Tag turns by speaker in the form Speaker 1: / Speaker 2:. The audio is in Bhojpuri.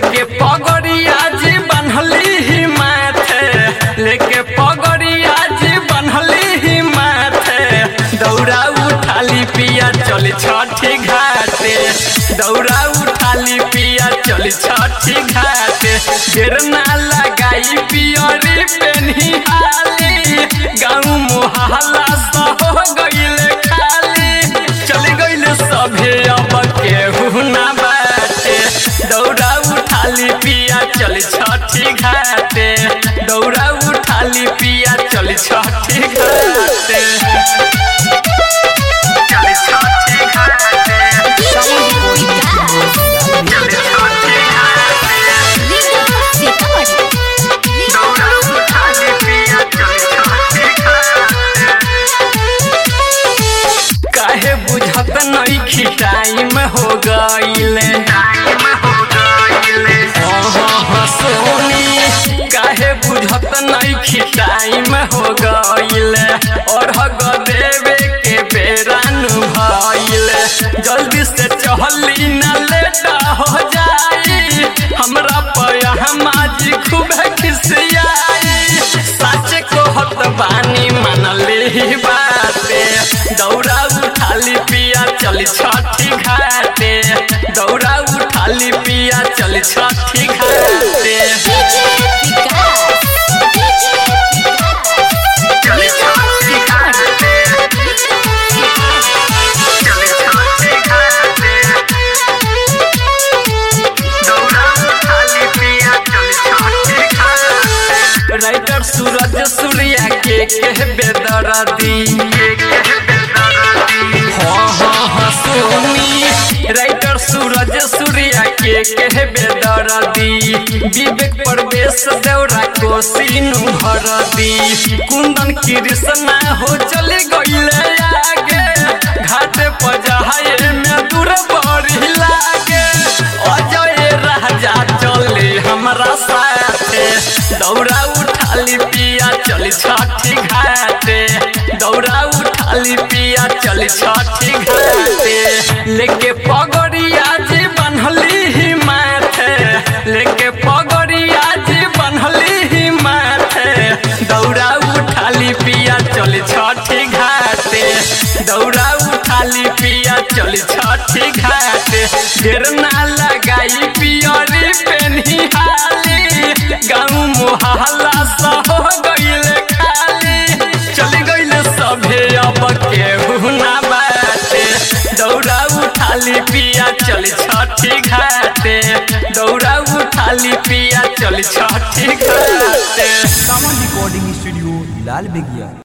Speaker 1: लेके पगड़िया जी बनहली ही माथे लेके पगड़िया जी बनहली ही माथे दौड़ा उठाली पिया चल छठी घाटे दौड़ा उठाली पिया चल छठी घाटे देर ना लगाई पियरी पेन्ही हाली गाँव मोहल्ला सह गईले खाली चल गईले सभे अब केहू ना बाटे दौड़ा उठाली पिया चल छठी घाटे दौड़ा उठाली पिया चल छठी घाटे चल छठी घाटे चल छठी घाटे दौड़ा उठाली पिया चल छठी घाटे काहे बुझत नइखी टाइम हो गईले सोनी काहे बुझत नइखी टाइम हो गईले और हग देवे के बेरान भइले जल्दी से चहली न लेटा हो जाई हमरा पया हमाजी खूब खिसियाई सच कहत बानी मनले ही बाते दौड़ा उठाली पिया चल छठी घाटे दौड़ा उठाली पिया चल छठी घाटे चल छठी घाटे चल छठी घाटे दौड़ा उठाली पिया चल छठी घाटे राइटर सूरज सूर्या के कह बेदरदी हाँ हाँ हाँ सोनी राइटर सूरज सूर्या के कह बेदरदी विवेक प्रवेश देवरा को सीनु भरदी कुंदन कृष्णा हो चले गईले आगे घाट पजाए में दूर बड़ी लागे अजय राजा चले हमरा साथे दौड़ा उठाली पिया चल छठी घाटे दौड़ा उठाली पिया चल छठी घाटे लेके पगड़िया जी बनहली ही माथे लेके पगड़िया जी बनहली ही माथे दौड़ा उठाली पिया चल छठी घाटे दौड़ा उठाली पिया चल छठी घाटे ढेर ना लगाई पियरी पेन्ही हाली गाँव मोहल्ला सह गईले खाली चल गईले सभे अब केहू ना बाटे दौड़ा उठाली पिया चल छठी घाटे दौड़ा उठाली पिया चल छठी घाटे
Speaker 2: सावन रिकॉर्डिंग स्टूडियो लाल बेगिया